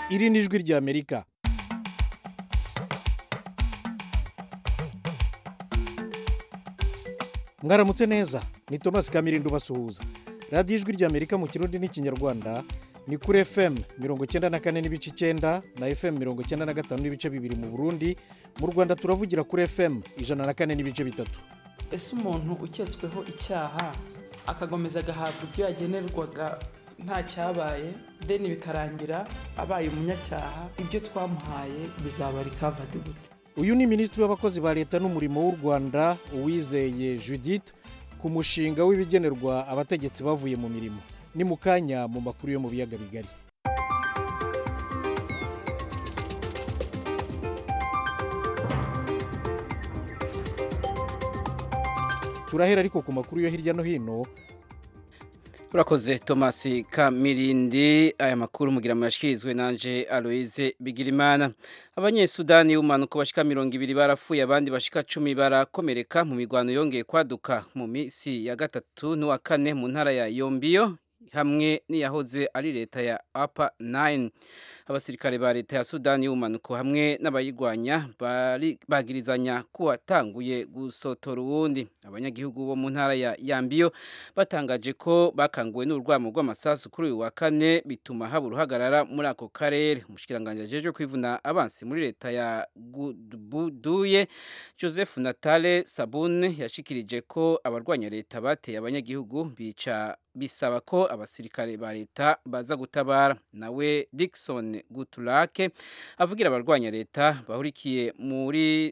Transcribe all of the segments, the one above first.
iri ni ijwi ry'amerika mwaramutse neza ni thomas kamirindo basuhuza radiyo ijwi ry'amerika mu kirundi n'ikinyarwanda ni kuri fm mirongo icyenda na kane n'ibice icyenda na fm mirongo icyenda na gatanu n'ibice bibiri mu burundi mu rwanda turavugira kuri fm ijana na kane n'ibice bitatu ese umuntu uketsweho icyaha akagomeza agahabwa ibyo yagenerwaga nta cyabaye deni bikarangira abaye umunyacyaha ibyo twamuhaye bizaba rikavadi gute uyu ni minisitiri w'abakozi ba leta n'umurimo w'u rwanda uwizeye judith ku mushinga w'ibigenerwa abategetsi bavuye mu mirimo ni mu kanya mu makuru yo mu biyaga bigari turahera ariko ku makuru yo hirya no hino urakoze thomas kamirindi aya makuru mugira muyashyikirizwe nanje aloise bigirimana abanyesudani b'umanuko bashika mirongo ibiri barapfuye abandi bashika cumi barakomereka mu mirwano yongeye kwaduka mu minsi ya gatatu n'uwa kane mu ntara ya yombiyo hamwe n'iyahoze ari leta ya apa 9 abasirikare ba leta ya sudani y'ubumanuko hamwe n'abayirwanya bagirizanya ko watanguye gusotora uwundi abanyagihugu bo mu ntara ya yambiyo batangaje ko bakanguwe n'urwamo rw'amasasu kuri uyu wa kane bituma haba uruhagarara muri ako karere umushikiranganji ajejwe kwivuna abansi muri leta ya buduye joseph natale sabune yashikirije ko abarwanya leta bateye abanyagihugu bica bisaba ko abasirikare ba leta baza gutabara nawe Dickson Gutulake avugira abarwanya leta bahurikiye muri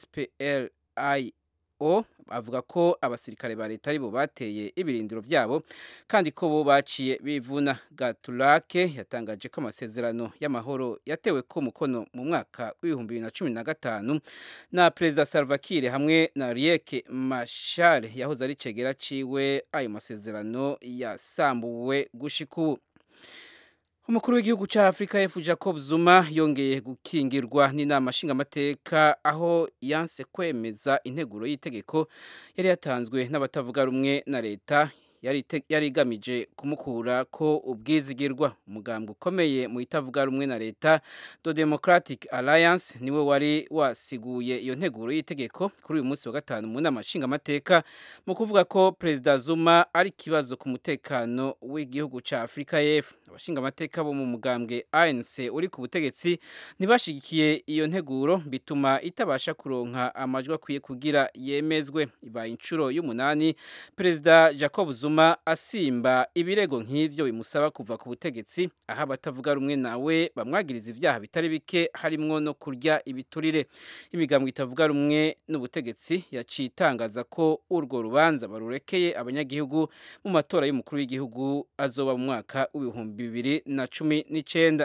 SPLIO avuga ko abasirikare ba leta aribo bateye ibirindiro byabo kandi ko bo baciye bivuna Gatulake yatangaje ko amasezerano y'amahoro yatewe ko mukono mu mwaka w'ibihumbi bibiri na cumi na gatanu na perezida Salva Kiir hamwe na Riek Machar yahoze ari cegera ciwe ayo masezerano yasambuwe gushika ubu umukuru w'igihugu cya afurika y'epfo jacob zuma yongeye gukingirwa n'inama nshingamateka aho yanse kwemeza integuro y'itegeko yari yatanzwe n'abatavuga rumwe na leta yari igamije kumukura ko ubwizigirwa umugambi ukomeye mu itavuga rumwe na leta the democratic alliance niwe wari wasiguye iyo nteguro y'itegeko kuri uyu munsi wa gatanu mu nama nshingamateka mu kuvuga ko perezida zuma ari ikibazo ku mutekano w'igihugu cya afurika y'epfo abashingamateka bo mu mugambwe anc uri ku butegetsi ntibashyigikiye iyo nteguro bituma itabasha kuronka amajwi akwiye kugira yemezwe ibaye inshuro y'umunani perezida jacob zuma zuma asimba ibirego nk'ivyo bimusaba kuva ku butegetsi aho abatavuga rumwe nawe bamwagiriza ibyaha bitari bike harimwo no kurya ibiturire imigambwe itavuga rumwe n'ubutegetsi yaciye itangaza ko urwo rubanza barurekeye abanyagihugu mu matora y'umukuru w'igihugu azoba mu mwaka w'ibihumbi bibiri na cumi n'icenda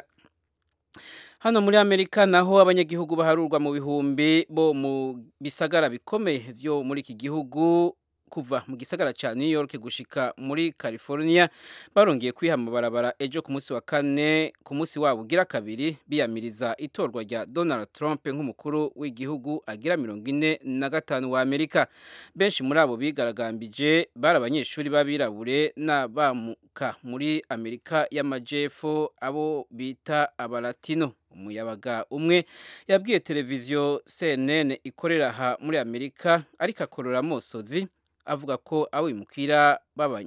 hano muri amerika naho abanyagihugu baharurwa mu bihumbi bo mu bisagara bikomeye vyo muri iki gihugu kuva mu gisagara cya New York gushika muri California barongeye kwiha amabarabara ejo ku munsi wa kane ku munsi wabo ugira kabiri biyamiriza itorwa rya Donald Trump nk'umukuru w'igihugu agira mirongo ine na gatanu wa Amerika benshi muri abo bigaragambije bari abanyeshuri b'abirabure n'abamuka muri Amerika y'amajepfo abo bita abalatino umuyabaga umwe yabwiye televiziyo CNN ikorera aha muri Amerika ariko akorora amosozi avuga ko abimukira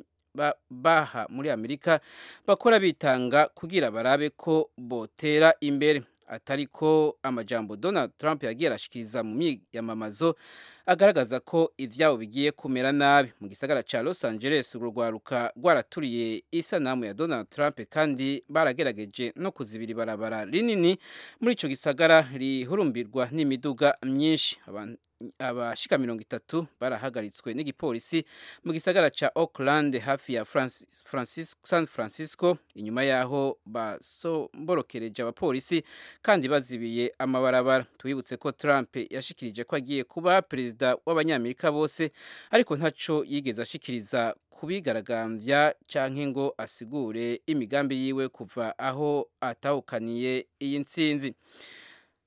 baha muri amerika bakora bitanga kugira barabe ko botera imbere atari ko amajambo donald trump yagiye arashikiriza mu myiyamamazo agaragaza ko ivyabo bigiye kumera nabi mu gisagara ca los angeles urwo rwaruka rwaraturiye isanamu ya donald trump kandi baragerageje no kuzibira ibarabara rinini muri ico gisagara rihurumbirwa n'imiduga myinshi abashika mirongo itatu barahagaritswe n'igipolisi mu gisagara ca Oakland hafi ya Francis, Francis, San Francisco inyuma yaho basomborokereje abapolisi kandi bazibiye amabarabara twibutse ko Trump yashikirije ko agiye kuba perezida w'abanyamerika bose ariko ntaco yigeze ashikiriza kubigaragambya canke ngo asigure imigambi yiwe kuva aho atahukaniye iyi ntsinzi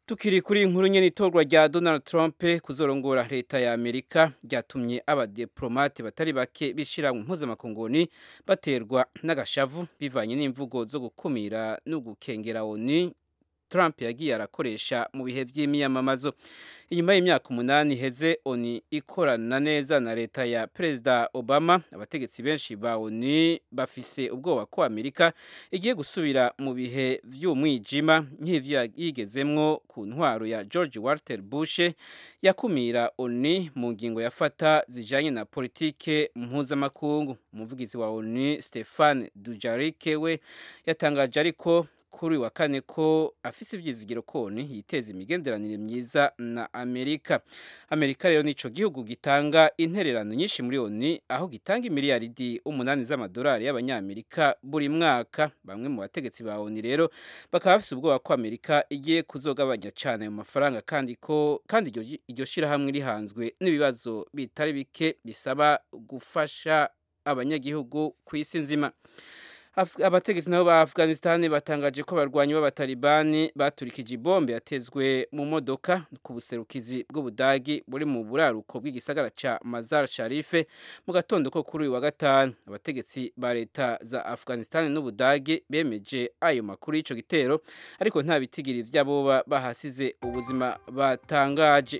tukiri kuri inkuru nyene itorwa rya Donald Trump kuzorongora leta ya Amerika ryatumye abadiplomate batari bake bishira mu mpuzamakunguni baterwa n'agashavu bivanye n'imvugo zo gukumira no gukengera ONU Trump yagiye arakoresha mu bihe by'imyamamazo inyuma y'imyaka umunani heze ONU ikorana neza na leta ya Perezida Obama abategetsi benshi ba ONU bafise ubwoba ko Amerika igiye gusubira mu bihe vy'umwijima nk'ivyo yigezemwo ku ntwaro ya George Walter Bush yakumira ONU mu ngingo yafata zijanye na politike mpuzamakungu umuvugizi wa ONU Stefan Dujarric we yatangaje ariko kuri wa kane ko afise ivyizigiro koni yiteza imigenderanire myiza na Amerika. Amerika rero nico gihugu gitanga intererano nyinshi muri ONU aho gitanga imiliyaridi umunani z'amadolari y'abanyamerika buri mwaka. Bamwe mu bategetsi ba ONU rero bakaba bafise ubwoba ko Amerika igiye kuzogabanya cane ayo mafaranga kandi ko kandi iryo iryo shirahamwe rihanzwe n'ibibazo bitari bike bisaba gufasha abanyagihugu ku isi nzima. abategetsi nabo ba Afghanistan batangaje ko abarwanyi b'abatalibani baturikije ibombe yatezwe mu modoka ku buserukizi bw'ubudagi buri mu buraruko bw'igisagara ca Mazar Sharif mu gatondo ko kuri uyu wa gatanu abategetsi ba leta za Afghanistan n'ubudagi bemeje ayo makuru y'ico gitero ariko nta bitigiri vy'abo bahasize ubuzima batangaje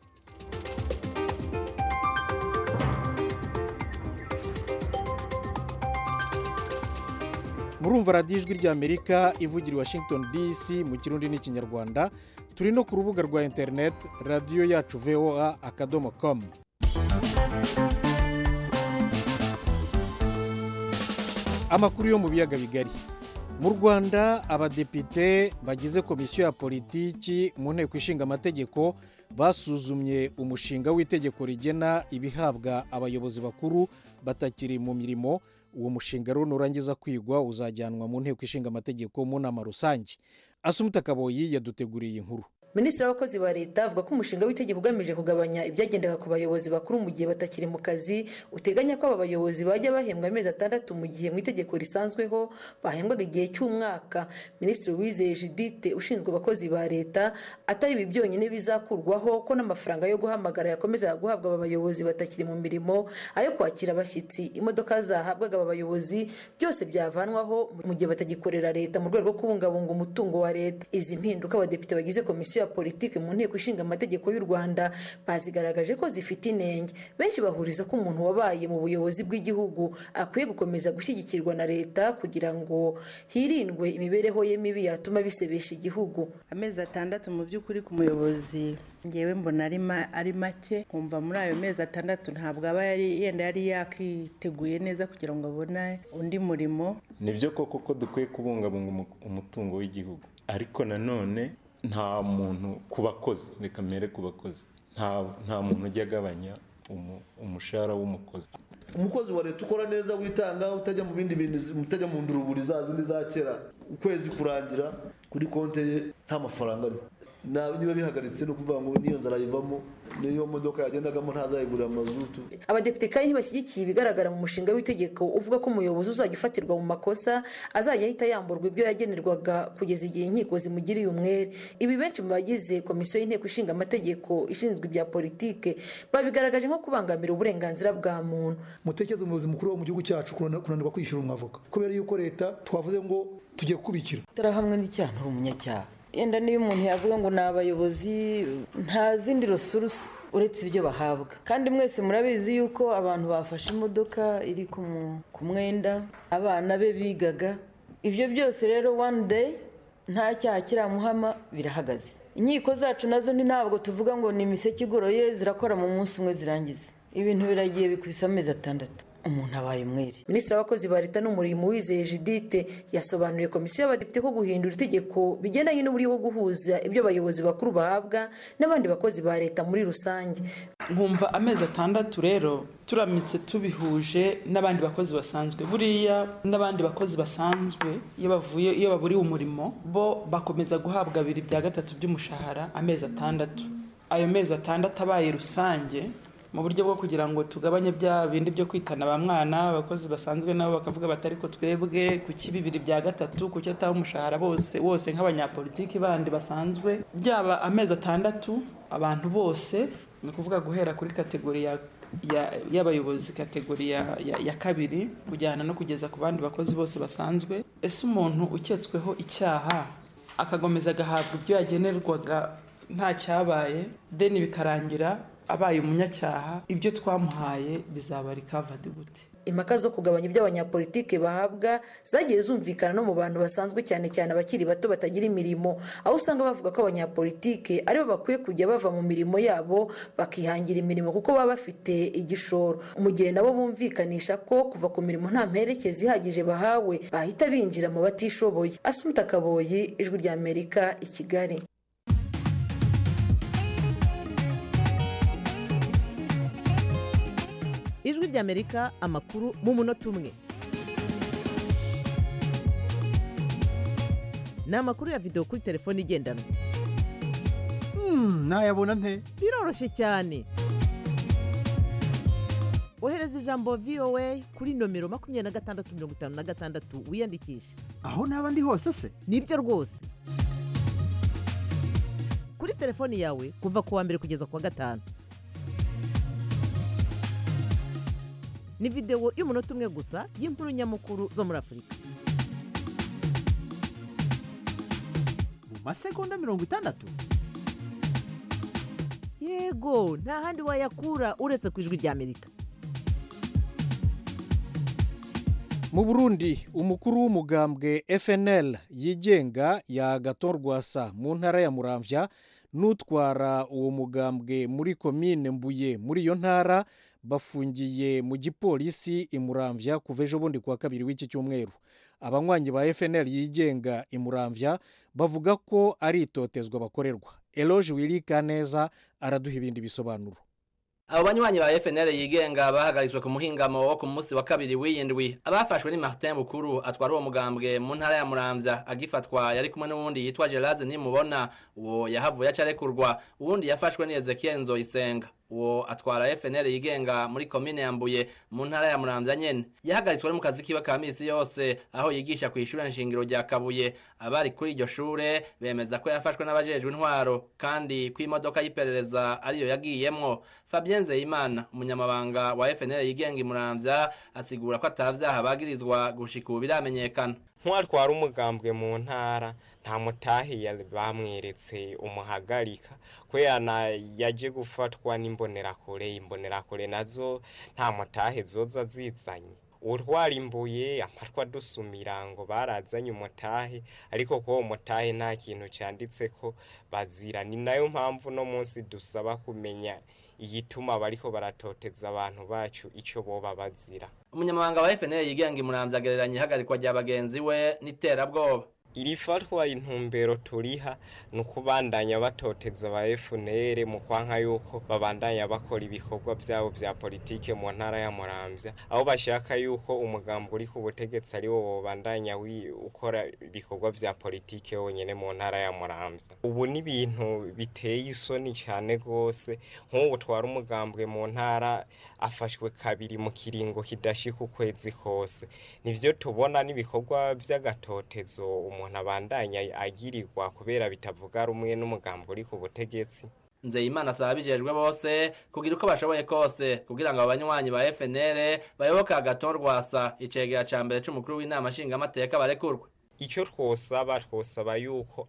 murumva radiyo ijwi ry'amerika ivugira i washington dc mu kirundi n'ikinyarwanda turi no ku rubuga rwa interineti radiyo yacu voa akadomo komu amakuru yo mu biyaga bigari mu rwanda abadepite bagize komisiyo ya politiki mu nteko ishinga amategeko basuzumye umushinga w'itegeko rigena ibihabwa abayobozi bakuru batakiri mu mirimo uwo mushinga rero nurangiza kwigwa uzajyanwa mu nteko ishinga amategeko mu nama rusange asumuta kaboyi yaduteguriye inkuru minisitiri w'abakozi ba leta avuga ko umushinga w'itegeko ugamije kugabanya ibyagendaga ku bayobozi bakuru mu gihe batakiri mu kazi uteganya ko aba bayobozi bajya bahembwa amezi atandatu mu gihe mu itegeko risanzweho bahembwaga igihe cy'umwaka minisitiri wizeye judite ushinzwe abakozi ba leta atari ibi byonyine bizakurwaho ko n'amafaranga yo guhamagara yakomeza guhabwa aba bayobozi batakiri mu mirimo ayo kwakira abashyitsi imodoka zahabwaga aba bayobozi byose byavanwaho mu gihe batagikorera leta mu rwego rwo kubungabunga umutungo wa leta izi mpinduka abadepite bagize komisiyo ya politiki mu nteko ishinga amategeko y'u rwanda bazigaragaje ko zifite inenge benshi bahuriza ko umuntu wabaye mu buyobozi bw'igihugu akwiye gukomeza gushyigikirwa na leta kugira ngo hirindwe imibereho ye mibi yatuma bisebesha igihugu amezi atandatu mu by'ukuri ku muyobozi ngewe mbona ari make nkumva muri ayo mezi atandatu ntabwo aba yenda yari yakiteguye neza kugira ngo abone undi murimo ni byo koko ko dukwiye kubungabunga umutungo w'igihugu ariko nanone nta muntu ku bakozi reka mbere ku bakozi nta muntu ujya agabanya umushahara w'umukozi umukozi wa leta ukora neza witanga utajya mu bindi bintu utajya mu nduruburi za zindi za kera ukwezi kurangira kuri konti ye nta mafaranga ariho niba bihagaritse ni ukuvuga ngo niyo nzara yivamo niyo modoka yagendagamo ntazayigurira amazutu abadepite kandi ntibashyigikiye ibigaragara mu mushinga w'itegeko uvuga ko umuyobozi uzajya ufatirwa mu makosa azajya ahita yamburwa ibyo yagenerwaga kugeza igihe inkiko zimugiriye umwere ibi benshi mu bagize komisiyo y'inteko ishinga amategeko ishinzwe ibya politike babigaragaje nko kubangamira uburenganzira bwa muntu mutekereze umuyobozi mukuru wo mu gihugu cyacu kunanirwa kwishyura umwavoka kubera yuko leta twavuze ngo tugiye kubikira turahamwe n'icyaha uri umunyacyaha yenda niyo umuntu yavuga ngo ni abayobozi nta zindi resurusi uretse ibyo bahabwa kandi mwese murabizi yuko abantu bafashe imodoka iri ku mwenda abana be bigaga ibyo byose rero one day nta cyaha kiramuhama birahagaze inkiko zacu nazo ntabwo tuvuga ngo ni imiseke igoroye zirakora mu munsi umwe zirangiza ibintu biragiye bikubise amezi atandatu umuntu abaye umwere minisitiri w'abakozi ba leta n'umurimo wizeye judite yasobanuriye komisiyo y'abadepite ko guhindura itegeko bigendanye n'uburyo bwo guhuza ibyo abayobozi bakuru bahabwa n'abandi bakozi ba leta muri rusange nkumva amezi atandatu rero turamutse tubihuje n'abandi bakozi basanzwe buriya n'abandi bakozi basanzwe iyo bavuye iyo baburiwe umurimo bo bakomeza guhabwa abiri bya gatatu by'umushahara amezi atandatu ayo mezi atandatu abaye rusange mu buryo bwo kugira ngo tugabanye bya bindi byo kwitana ba mwana abakozi basanzwe nabo bakavuga bati ariko twebwe kuki bibiri bya gatatu kuki ataba umushahara bose wose nk'abanyapolitiki bandi basanzwe byaba amezi atandatu abantu bose ni ukuvuga guhera kuri kategori ya ya- y'abayobozi kategori ya, ya, ya kabiri kujyana no kugeza ku bandi bakozi bose basanzwe ese umuntu uketsweho icyaha akagomeza agahabwa ibyo yagenerwaga nta cyabaye deni bikarangira abaye umunyacyaha ibyo twamuhaye bizaba rikavadi gute impaka zo kugabanya ibyo abanyapolitike bahabwa zagiye zumvikana no mu bantu basanzwe cyane cyane abakiri bato batagira imirimo aho usanga bavuga ko abanyapolitike aribo bakwiye kujya bava mu mirimo yabo bakihangira imirimo kuko baba bafite igishoro mu gihe nabo bumvikanisha ko kuva ku mirimo nta mperekezi ihagije bahawe bahita binjira mu batishoboye asumuta kaboyi ijwi rya amerika i kigali ijwi ry'amerika amakuru mu munota umwe ni amakuru ya videwo kuri telefone igendanwa nayabona nte biroroshye cyane ohereza ijambo voa kuri nomero makumyabiri na gatandatu mirongo itanu na gatandatu wiyandikishe aho naba ndi hose se nibyo rwose kuri telefoni yawe kuva ku wa mbere kugeza ku wa gatanu ni videwo y'umunota umwe gusa y'inkuru nyamukuru zo muri afurika mu masegonda mirongo itandatu yego nta handi wayakura uretse ku ijwi ry'amerika mu burundi umukuru w'umugambwe fnl yigenga ya gaton rwasa mu ntara ya muramvya n'utwara uwo mugambwe muri komine mbuye muri iyo ntara bafungiye mu gipolisi i muramvya kuva ejo bundi kuwa kabiri w'iki cyumweru abanywanyi ba fnl yigenga i muramvya bavuga ko ari itotezwa bakorerwa eloge wirika neza araduha ibindi bisobanuro abo banywanyi ba FNL yigenga bahagaritswe ku muhingamo wo ku munsi wa kabiri w'iyindwi abafashwe ni Martin Bukuru atwara uwo mugambwe mu ntara ya Muramvya agifatwa yari kumwe n'uwundi yitwa Geraze nimubona uwo yahavuye acarekurwa uwundi yafashwe ni Ezekiel Nzoyisenga uwo atwara FNL yigenga muri komine yambuye mu ntara ya Muramvya nyene yahagaritswe mu kazi kiwe ka misi yose aho yigisha ku ishure nshingiro rya Kabuye abari kuri iryo shure bemeza ko yafashwe n'abajejwe intwaro kandi ko imodoka y'iperereza ariyo yagiyemwo Fabien Nzeyimana umunyamabanga wa FNL yigenga i Muramvya asigura ko atavyaha bagirizwa gushika ubu biramenyekana nk'uwatwara umugambwe mu ntara nta mutahiya bamweretse umuhagarika kubera yaje gufatwa n'imbonerakure imbonerakure nazo nta mutahe zoza zizanye utwara imbuye amatwa dusumira ngo barazanye umutahe ariko ko uwo mutahe nta kintu cyanditse ko bazira ni nayo mpamvu no munsi dusaba kumenya igituma bariko baratoteza abantu bacu icyo boba bazira umunyamabanga wa FNL yigenga i Muramvya agereranya ihagarikwa rya bagenzi we n'iterabwoba iri fatwa intumbero turiha ni ukubandanya batoteza aba FNL mu kwanka yuko babandanya bakora ibikorwa byabo bya politike mu ntara ya Muramvya aho bashaka yuko umugambo uri ku butegetsi ari wo babandanya ukora ibikorwa bya politike wonyene mu ntara ya Muramvya ubu ni ibintu biteye isoni cyane rwose nk'ubu twara umugambwe mu ntara afashwe kabiri mu kiringo kidashika ukwezi kose nivyo tubona n'ibikorwa by'agatotezo umuntu abandanya agirirwa kubera bitavuga rumwe n'umugambo uri ku butegetsi Nzeyimana asaba abijejwe bose kugira uko bashoboye kose kugira ngo abanywanyi ba FNL bayoboke agaton rwasa icegera ca mbere c'umukuru w'inama nshingamateka barekurwe icyo twosaba twosaba yuko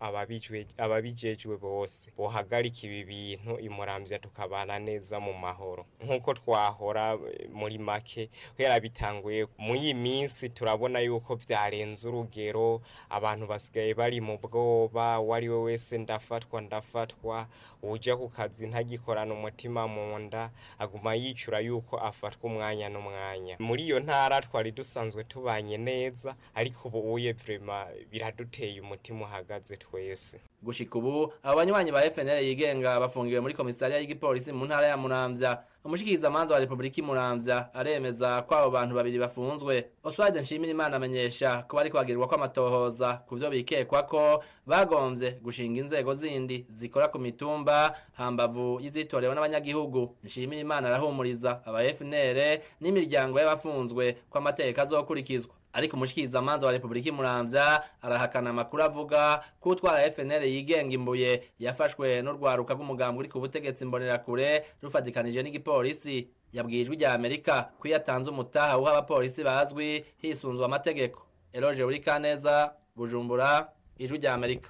ababijejwe bose bohagarika ibi bintu imurambya tukabana neza mu mahoro nk'uko twahora muri make kubera bitanguye mu iyi minsi turabona yuko byarenze urugero abantu basigaye bari mu bwoba uwo ari we wese ndafatwa ndafatwa ujya ku kazi ntagikorana umutima mu nda aguma yicura yuko afatwa umwanya n'umwanya muri iyo ntara twari dusanzwe tubanye neza ariko ubu uye vrema urumva biraduteye umutima uhagaze twese gushika ubu abo banywanyi ba FNL yigenga bafungiwe muri komisariya y'igipolisi mu ntara ya Muramvya umushikiriza manza wa Republika Muramvya aremeza ko abo bantu babiri bafunzwe Oswald Nshimira Imana amenyesha ko bari kwagirwa ko amatohoza ku vyo bikekwa ko bagomvye gushinga inzego zindi zikora ku mitumba hambavu y'izitorewe n'abanyagihugu Nshimira Imana arahumuriza aba FNL n'imiryango y'abafunzwe ko amategeko azokurikizwa ariko umushikiriza manza wa Republika Muramvya arahakana amakuru avuga ko utwara FNL yigenga imbuye yafashwe n'urwaruka rw'umugambwe uri ku butegetsi mbonerakure rufatikanije n'igipolisi yabwiye ijwi rya Amerika ko iyo atanze umutaha uha abapolisi bazwi hisunzwe amategeko Eloge Urikaneza Bujumbura ijwi rya Amerika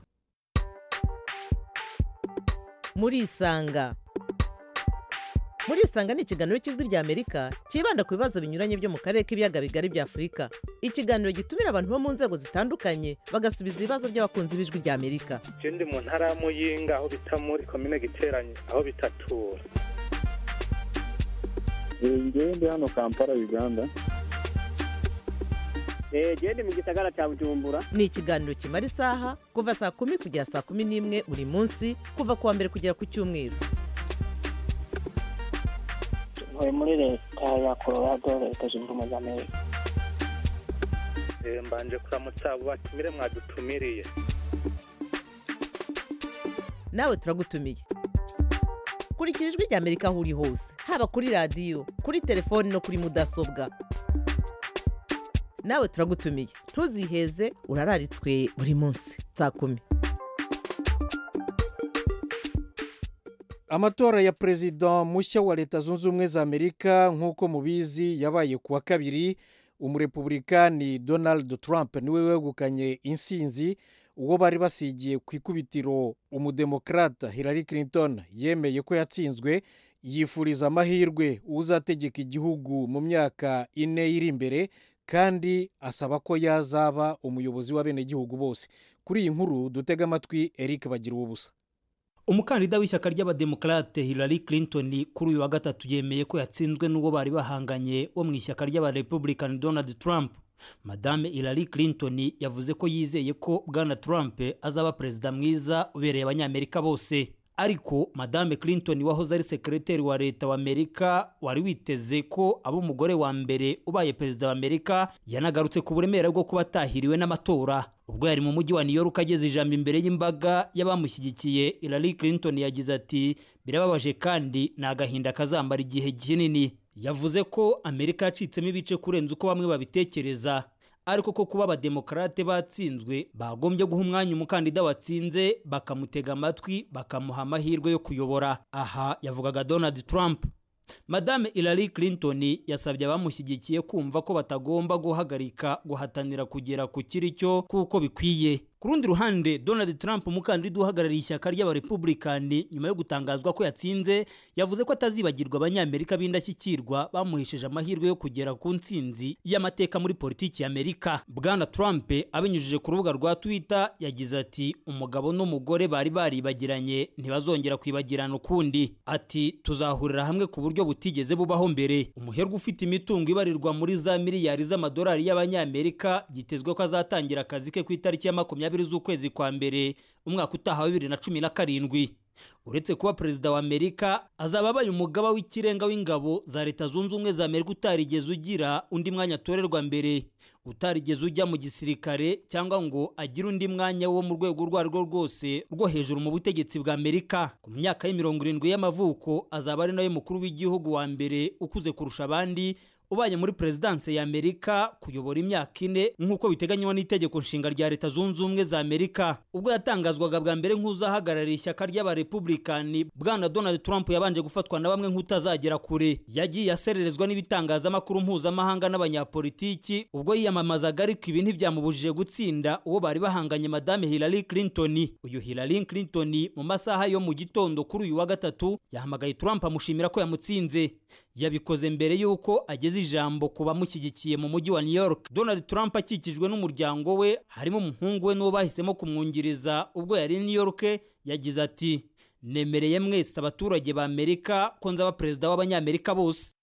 murisanga murisanga ni ikiganiro cy'ijwi rya amerika cyibanda ku bibazo binyuranye byo mu karere k'ibiyaga bigari bya afurika ikiganiro gitumira abantu bo mu nzego zitandukanye bagasubiza ibibazo by'abakunzi b'ijwi rya amerika je ndi mu ntara ya muyinga aho bita muri komine giteranye aho bitatura ngewe ndi hano kampala uganda gende mu gisagara cya bujumbura ni ikiganiro kimara isaha kuva saa kumi kugera saa kumi n'imwe buri munsi kuva ku wa mbere kugera ku cyumweru ntuye muri leta ya colorado leta zunze ubumwe za amerika Eh, mbanje kuramutsa abo batumire mwadutumiriye nawe turagutumiye kurikira ijwi rya amerika aho uri hose haba kuri radiyo kuri telefoni no kuri mudasobwa nawe turagutumiye ntuziheze urararitswe buri munsi saa kumi amatora ya perezida mushya wa leta zunze ubumwe za amerika nk'uko mubizi yabaye ku wa kabiri umurepublikani donald trump niwe wegukanye insinzi uwo bari basigiye ku ikubitiro umudemokrata hillary clinton yemeye ko yatsinzwe yifuriza amahirwe uzategeka igihugu mu myaka ine iri imbere kandi asaba ko yazaba umuyobozi w'abenegihugu bose kuri iyi nkuru dutega amatwi eric bagira ubusa umukandida w'ishyaka ry'abademokarate hillary clinton kuri uyu wa gatatu yemeye ko yatsinzwe n'uwo bari bahanganye wo mu ishyaka ry'abarepublican donald trump madame hillary clinton yavuze ko yizeye ko bwana trump azaba perezida mwiza ubereye abanyamerika bose ariko madame clinton wahoze ari sekereteri wa leta wa amerika wari witeze ko aba umugore wa mbere ubaye perezida wa amerika yanagarutse ku buremere bwo kuba atahiriwe n'amatora ubwo yari mu mujyi wa new york ageze ijambo imbere y'imbaga y'abamushyigikiye hillary clinton yagize ati birababaje kandi ni agahinda kazambara igihe kinini yavuze ko amerika yacitsemo ibice kurenza uko bamwe babitekereza ariko ko kuba abademokarate batsinzwe bagombye guha umwanya umukandida watsinze bakamutega amatwi bakamuha amahirwe yo kuyobora aha yavugaga donald trump madame hillary clinton yasabye abamushyigikiye kumva ko batagomba guhagarika guhatanira kugera ku kiri cyo kuko bikwiye ku rundi ruhande donald trump umukandida uhagarariye ishyaka ry'abarepublikani nyuma yo gutangazwa ko yatsinze yavuze ko atazibagirwa abanyamerika b'indashyikirwa bamuhesheje amahirwe yo kugera ku ntsinzi y'amateka muri politiki y'amerika bwana trump abinyujije ku rubuga rwa twitter yagize ati umugabo n'umugore bari baribagiranye ntibazongera kwibagirana ukundi ati tuzahurira hamwe ku buryo butigeze bubaho mbere umuherwe ufite imitungo ibarirwa muri za miliyari z'amadolari y'abanyamerika byitezwe ko azatangira akazi ke ku itariki ya makumyabiri z'ukwezi kwa mbere umwaka utaha wa bibiri na cumi na karindwi uretse kuba perezida wa amerika azaba abaye umugaba w'ikirenga w'ingabo za leta zunze ubumwe za amerika utarigeze ugira undi mwanya atorerwa mbere utarigeze ujya mu gisirikare cyangwa ngo agire undi mwanya wo mu rwego urwo ari rwo rwose rwo hejuru mu butegetsi bwa amerika ku myaka y'imirongo irindwi y'amavuko azaba ari nawe mukuru w'igihugu wa mbere ukuze kurusha abandi ubaye muri perezidanse ya amerika kuyobora imyaka ine nk'uko biteganywa n'itegeko nshinga rya leta zunze ubumwe za amerika ubwo yatangazwaga bwa mbere nk'uzahagarariye ishyaka ry'abarepublikani bwana donald trump yabanje gufatwa na bamwe nk'utazagera kure yagiye asererezwa n'ibitangazamakuru mpuzamahanga n'abanyapolitiki ubwo yiyamamazaga ariko ibi ntibyamubujije gutsinda uwo bari bahanganye madame hillary clinton uyu hillary clinton mu masaha yo mu gitondo kuri uyu wa gatatu yahamagaye trump amushimira ko yamutsinze yabikoze mbere y'uko ageze ijambo ku bamushyigikiye mu mujyi wa new york donald trump akikijwe n'umuryango we harimo umuhungu we n'uwo bahisemo kumwungiriza ubwo yari new york yagize ati nemereye mwese abaturage ba amerika ko nzaba perezida w'abanyamerika bose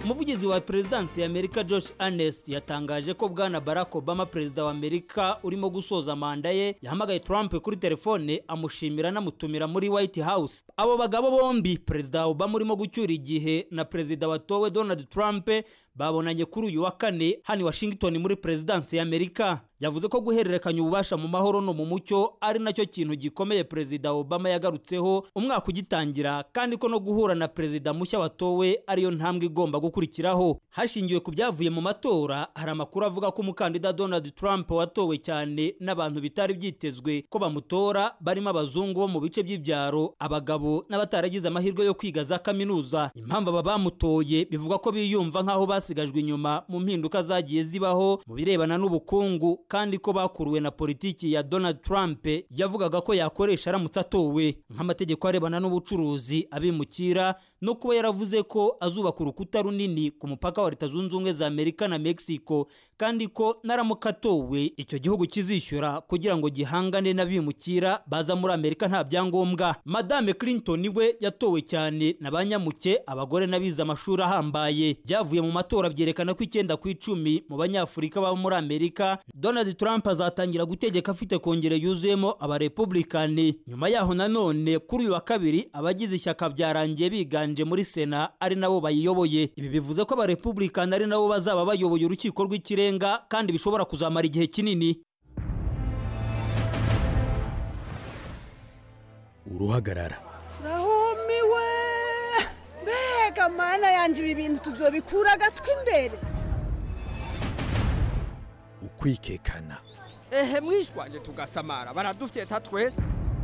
umuvugizi wa perezidansi ya amerika josh Ernest yatangaje ko bwana barack obama perezida wa amerika urimo gusoza manda ye yahamagaye trump kuri telefone amushimira anamutumira muri white house abo bagabo bombi perezida obama urimo gucyura igihe na perezida watowe donald trump babonanye kuri uyu wa kane hano i washington muri perezidansi ya amerika yavuze ko guhererekanya ububasha mu mahoro no mu mucyo ari nacyo kintu gikomeye perezida obama yagarutseho umwaka ugitangira kandi ko no guhura na perezida mushya watowe ariyo ntambwe igomba gukurikiraho hashingiwe ku byavuye mu matora hari amakuru avuga ko umukandida donald trump watowe cyane n'abantu bitari byitezwe ko bamutora barimo abazungu bo mu bice by'ibyaro abagabo n'abataragize amahirwe yo kwiga za kaminuza impamvu aba bamutoye bivuga ko biyumva nk'aho basigajwe inyuma mu mpinduka zagiye zibaho mu birebana n'ubukungu kandi ko bakuruwe na politiki ya donald trump yavugaga ko yakoresha aramutse atowe nk'amategeko arebana n'ubucuruzi abimukira no kuba yaravuze ko azubaka urukuta runini ku mupaka wa leta zunze ubumwe za amerika na mexico kandi ko naramuka atowe icyo gihugu kizishyura kugira ngo gihangane n'abimukira baza muri amerika nta byangombwa madame clinton we yatowe cyane na ba nyamuke abagore n'abize amashuri ahambaye byavuye mu matora byerekana ko icyenda ku icumi mu banyafurika baba muri amerika donald trump azatangira gutegeka afite kongere yuzuyemo abarepublikani nyuma yaho nanone kuri uyu wa kabiri abagize ishyaka byarangiye biganje muri sena ari nabo bayiyoboye ibi bivuze ko abarepublikani ari nabo bazaba bayoboye urukiko rw'ikirenga kandi bishobora kuzamara igihe kinini uruhagarara rahumiwe mbega mana yanjye ibi bintu tuzobikura agatwi imbere ukwikekana ehe mwishwanje tugasamara baradufyeta twese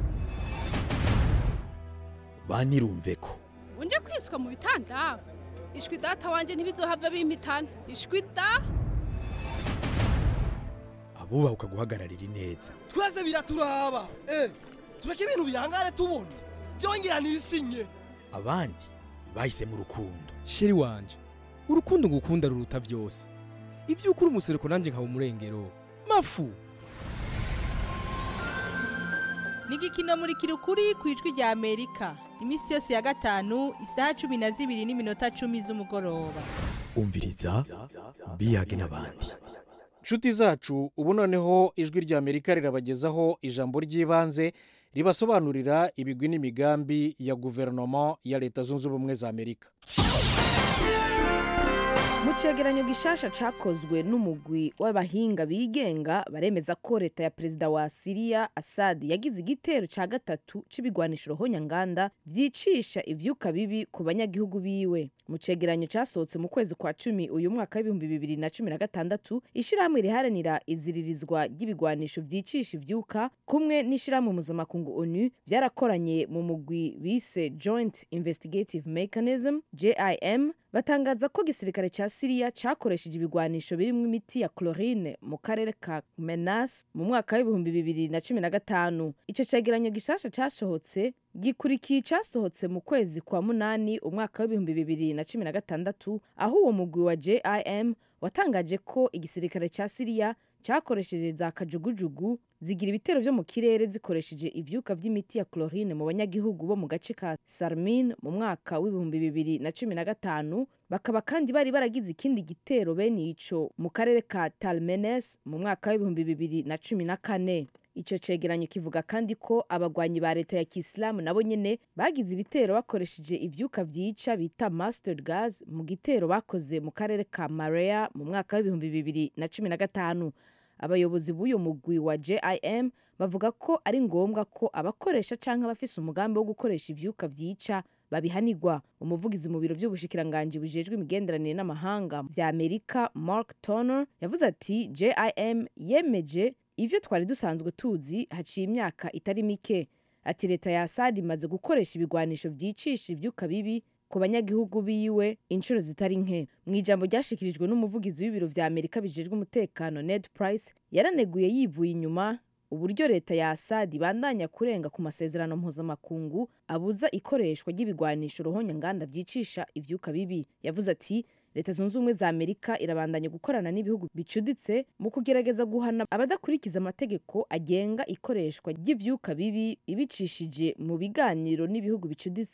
banirumve ko unje kwiswa mu bitanda ishwi data wanje ntibizohava bimpitana ishwi da abubaha ukaguhagararira ineza twese biraturaba eh tureke ibintu bihangane tubona byongera nisinye abandi bahisemo urukundo sheri wanje urukundo ngukunda ruruta byose ibyo ukuri umusereko nanjye nkaba umurengero mafu ni igikino muri kirukuri ku ijwi rya amerika iminsi yose ya gatanu isaha cumi na zibiri n'iminota cumi z'umugoroba umviriza biyage n'abandi nshuti zacu ubu noneho ijwi rya amerika rirabagezaho ijambo ry'ibanze ribasobanurira ibigwi n'imigambi ya guverinoma ya leta zunze ubumwe za amerika mu cyegeranyo gishasha cyakozwe n'umugwi w'abahinga bigenga baremeza ko leta ya perezida wa siriya asadi yagize igitero cya gatatu cy'ibigwanisho rohonyanganda byicisha ibyuka bibi ku banyagihugu biwe mu cyegeranyo cyasohotse mu kwezi kwa cumi uyu mwaka w'ibihumbi bibiri na cumi na gatandatu ishyirahamwe riharanira iziririzwa ry'ibigwanisho byicisha ibyuka kumwe n'ishyirahamwe mpuzamakungu onu byarakoranye mu mugwi bise joint investigative mechanism jim batangaza ko igisirikare cya siriya cyakoresheje ibigwanisho birimo imiti ya chlorine mu karere ka menas mu mwaka w'ibihumbi bibiri na cumi na gatanu icyo cyegeranyo gishasha cyasohotse gikurikiye icyasohotse mu kwezi kwa munani umwaka w'ibihumbi bibiri na cumi na gatandatu aho uwo mugwi wa jim watangaje ko igisirikare cya siriya cyakoresheje za kajugujugu zigira ibitero byo mu kirere zikoresheje ivyuka vy'imiti ya chlorine mu banyagihugu bo mu gace ka sarmin mu mwaka w'ibihumbi bibiri na cumi na gatanu bakaba kandi bari baragize ikindi gitero bene ico mu karere ka talmenes mu mwaka w'ibihumbi bibiri na cumi na kane icyo cegeranyo kivuga kandi ko abagwanyi ba leta ya kisilamu nabo nyene bagize ibitero bakoresheje ivyuka vyica bita mustard gas mu gitero bakoze mu karere ka marea mu mwaka w'ibihumbi bibiri na cumi na gatanu abayobozi b'uyu mugwi wa jim bavuga ko ari ngombwa ko abakoresha cyangwa abafise umugambi wo gukoresha ivyuka vyica babihanirwa umuvugizi mu biro by'ubushikiranganji bujejwe imigenderanire n'amahanga vya amerika mark turner yavuze ati jim yemeje ivyo twari dusanzwe tuzi haciye imyaka itari mike ati leta ya asad imaze gukoresha ibigwanisho vyicisha ivyuka bibi ku banyagihugu biwe inshuro zitari nke mu ijambo ryashikirijwe n'umuvugizi w'ibiro vya amerika bijejwe umutekano ned price yaraneguye yivuye inyuma uburyo leta ya asad ibandanya kurenga ku masezerano mpuzamakungu abuza ikoreshwa ry'ibigwanisho ruhonyanganda vyicisha ivyuka bibi yavuze ati leta zunze ubumwe za amerika irabandanya gukorana n'ibihugu bicuditse mu kugerageza guhana abadakurikiza amategeko agenga ikoreshwa ry'ivyuka bibi ibicishije mu biganiro n'ibihugu bicuditse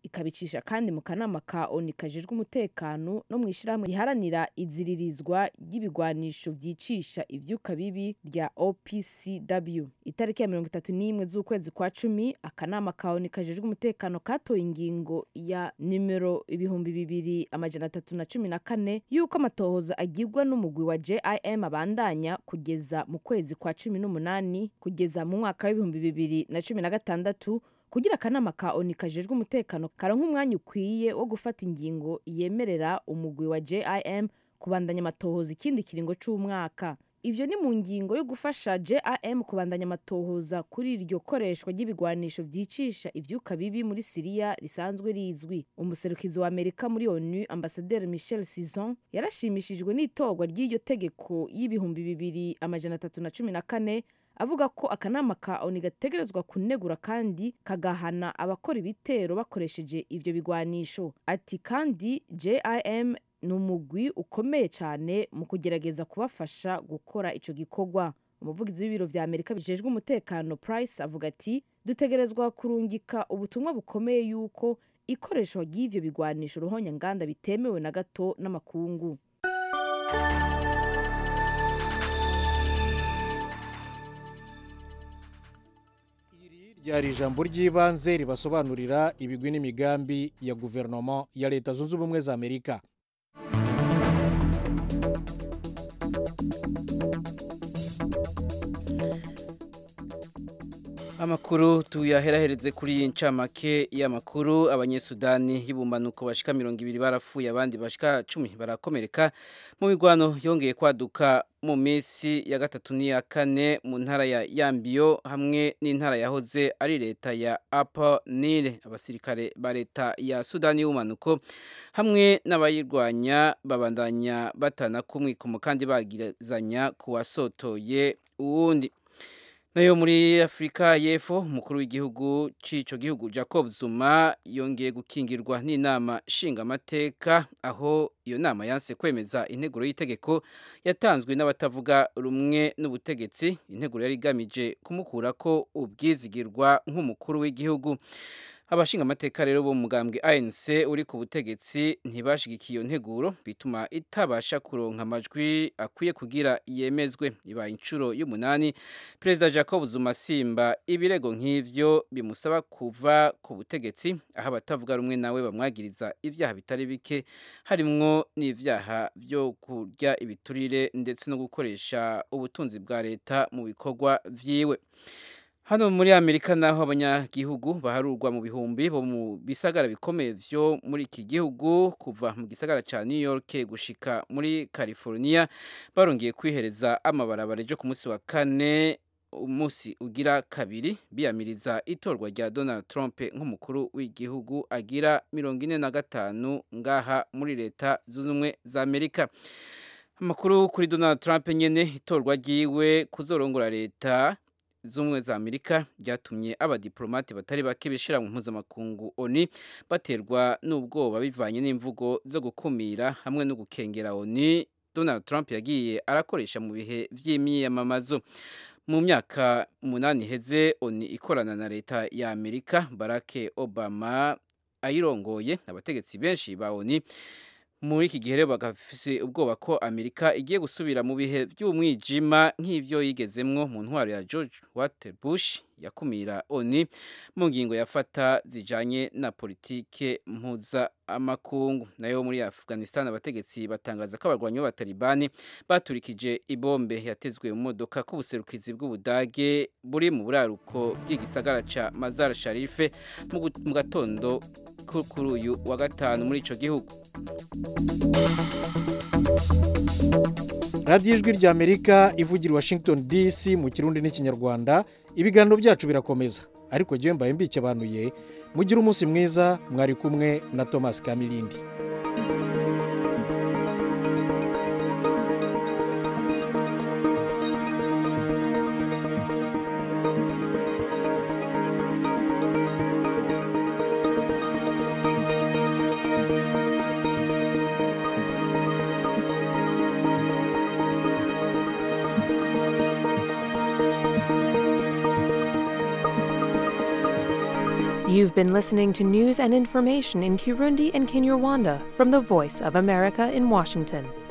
ikabicisha kandi mu kanama ka oni kajejwe umutekano no mu ishyirahamwe riharanira iziririzwa ry'ibigwanisho vyicisha ivyuka bibi rya opcw itariki ya mirongo itatu n'imwe z'ukwezi kwa cumi akanama ka oni kajejwe umutekano katoye ingingo ya nimero ibihumbi bibiri amajana atatu na cumi na kane y'uko amatohoza agirwa n'umugwi wa jim abandanya kugeza mu kwezi kwa cumi n'umunani kugeza mu mwaka w'ibihumbi bibiri na cumi na gatandatu kugira akanama ka oni kajejwe umutekano karonka umwanya ukwiye wo gufata ingingo yemerera umugwi wa jim kubandanya amatohoza ikindi kiringo c'umwaka ivyo ni mu ngingo yo gufasha jim kubandanya amatohoza kuri iryo koreshwa ry'ibigwanisho vyicisha ivyuka bibi muri siriya risanzwe rizwi umuserukizi wa amerika muri onu ambasaderi michel sison yarashimishijwe n'itorwa ry'iryo tegeko y'ibihumbi bibiri amajana atatu na cumi na kane avuga ko akanama ka oni gategerezwa kunegura kandi kagahana abakora ibitero bakoresheje ivyo bigwanisho ati kandi jim ni umugwi ukomeye cyane mu kugerageza kubafasha gukora ico gikorwa umuvugizi w'ibiro vya amerika bijejwe umutekano price avuga ati dutegerezwa kurungika ubutumwa bukomeye yuko ikoreshwa ry'ivyo bigwanisho ruhonya nganda bitemewe na gato n'amakungu ryari ijambo ry'ibanze ribasobanurira ibigwi n'imigambi ya guverinoma ya leta zunze ubumwe za amerika amakuru tuyaherahereze kuri iyi ncamake y'amakuru abanyesudani y'ubumanuko bashika mirongo ibiri barapfuye abandi bashika cumi barakomereka mu mirwano yongeye kwaduka mu minsi ya gatatu n'iya kane mu ntara ya yambiyo hamwe n'intara yahoze ari leta ya apa nile abasirikare ba leta ya sudani y'ubumanuko hamwe n'abayirwanya babandanya batana kumwikomo kandi bagirizanya kuwasotoye uwundi nayo muri afurika y'epfo umukuru w'igihugu cy'icyo gihugu jacob zuma yongeye gukingirwa n'inama nshingamateka aho iyo nama yanse kwemeza integuro y'itegeko yatanzwe n'abatavuga rumwe n'ubutegetsi integuro yari igamije kumukura ko ubwizigirwa nk'umukuru w'igihugu abashingamateka rero bo mugambwe ANC uri ku butegetsi ntibashigikiye iyo nteguro bituma itabasha kuronka amajwi akwiye kugira yemezwe ibaye inshuro y'umunani perezida Jacob Zuma Simba ibirego nk'ivyo bimusaba kuva ku butegetsi aho abatavuga rumwe nawe bamwagiriza ivyaha bitari bike harimwo n'ivyaha byo kurya ibiturire ndetse no gukoresha ubutunzi bwa leta mu bikorwa vyiwe hano muri amerika naho abanyagihugu baharurwa mu bihumbi bo mu bisagara bikomeye vyo muri iki gihugu kuva mu gisagara ca new york gushika muri california barongeye kwihereza amabarabara ejo ku munsi wa kane umunsi ugira kabiri biyamiriza itorwa rya donald trump nk'umukuru w'igihugu agira mirongo ine na gatanu ngaha muri leta zunze ubumwe za amerika amakuru kuri donald trump nyene itorwa ryiwe kuzorongora leta z'ubumwe za amerika ryatumye abadiplomate batari bake bishira mu mpuzamakungu oni baterwa n'ubwoba bivanye n'imvugo zo gukumira hamwe no gukengera oni donald trump yagiye arakoresha mu bihe vy'imyiyamamazo mu myaka umunani iheze oni ikorana na leta ya amerika barack obama ayirongoye abategetsi benshi ba oni muri iki gihe rero bagafise ubwoba ko amerika igiye gusubira mu bihe by'umwijima nk'ivyo yigezemwo mu ntwaro ya george water bush yakumira oni mu ngingo yafata zijanye na politike mpuzamakungu nayo muri afghanistan abategetsi batangaza ko abarwanyi b'abatalibani baturikije ibombe yatezwe mu modoka k'ubuserukizi bw'ubudage buri mu buraruko bw'igisagara ca mazar sharife mu gatondo kuri uyu wa gatanu muri ico gihugu radiyo ijwi rya amerika ivugira i washington dc mu kirundi n'ikinyarwanda ibiganiro byacu birakomeza ariko jyewe mbaye mbikebanuye mugire umunsi mwiza mwari kumwe na thomas kamilindi You've been listening to news and information in Kirundi and Kinyarwanda from the Voice of America in Washington.